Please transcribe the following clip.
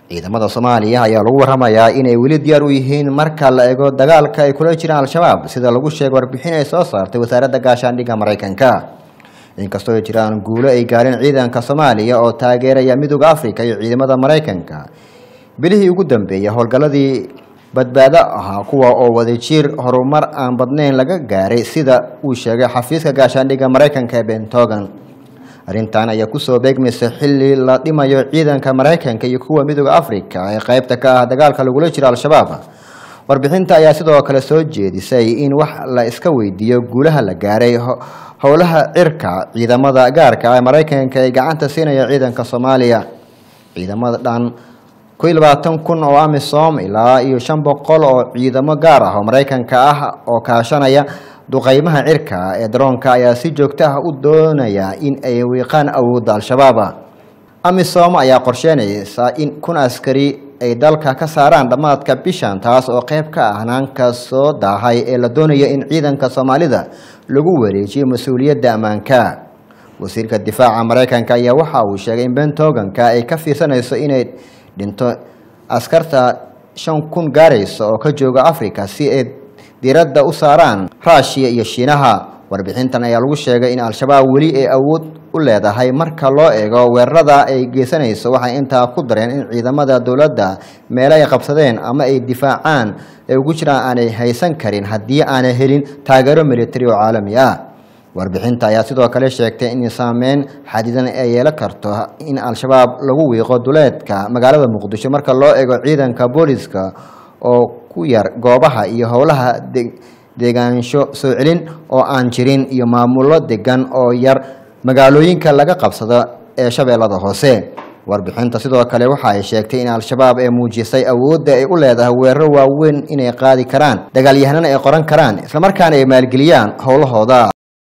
ciidamada soomaaliya ayaa lagu waramayaa inay weli diyaar u yihiin marka la eego dagaalka ay kula jiraan al-shabaab sida lagu sheegay warbixin ay soo saartay wasaaradda gaashaandhigga maraykanka inkastoo ay jiraan guulo ay gaareen ciidanka soomaaliya oo taageeraya midooda africa iyo ciidamada maraykanka bilihii ugu dambeeyay howlgalladii badbaado ahaa kuwa oo wadajir horumar aan badnayn laga gaaray sida uu sheegay xafiiska gaashaandhigga maraykanka ee bentogan arrintan ayaa kusoo beegmaysa xilli la dhimayo ciidanka maraykanka iyo kuwa midooda africa ee qeybta ka ah dagaalka lagula jiro al-shabaab warbixinta ayaa sidoo kale soo jeedisay in wax la iska weydiiyo guulaha la gaaray howlaha cirka ciidamada gaarka ee maraykanka ee gacanta siinaya ciidanka soomaaliya ciidamada dhan ku iyo labaatan kun oo amisom ilaa iyo shan boqol oo ciidamo gaar ah oo maraykanka ah oo kaashanaya duqeymaha cirka ee daroonka ayaa si joogto ah u doonaya in ay wiiqaan awoodda al-shabaab amisom ayaa qorsheynaysa in kun askari ay dalka ka saaraan dhammaadka bishan taas oo qeyb ka ah hanaanka soo daahay ee la doonaya in ciidanka soomaalida lagu wareejiyo mas-uuliyadda ammaanka wasiirka difaaca maraykanka ayaa waxa uu sheegay in bentoganka ay ka fiirsanayso inay dhinto askarta shan kun gaaraysa oo ka jooga africa si ay diiradda u saaraan ruushiya iyo shiinaha warbixintan ayaa lagu sheegay in al-shabaab weli ay awood u leedahay marka loo eego weerarada ay geysanayso waxay intaa ku dareen in ciidamada dowladda meelo ay qabsadeen ama ay difaacaan ay ugu jiraan aanay haysan karin haddii aanay helin taageero militari oo caalami ah warbixinta ayaa sidoo kale sheegtay in saameyn xadidan ay yeelan karto in al-shabaab lagu wiiqo duleedka magaalada muqdisho marka loo eego ciidanka booliska oo ku yar goobaha iyo howlaha deegaansho soo celin oo aan jirin iyo maamullo degan oo yar magaalooyinka laga qabsado ee shabeellada hoose warbixinta sidoo kale waxa ay sheegtay in al-shabaab ay muujisay awoodda ay u leedahay weeraro waaweyn inay qaadi karaan dagaalyahanana ay qoran karaan islamarkaana ay maalgeliyaan howlahooda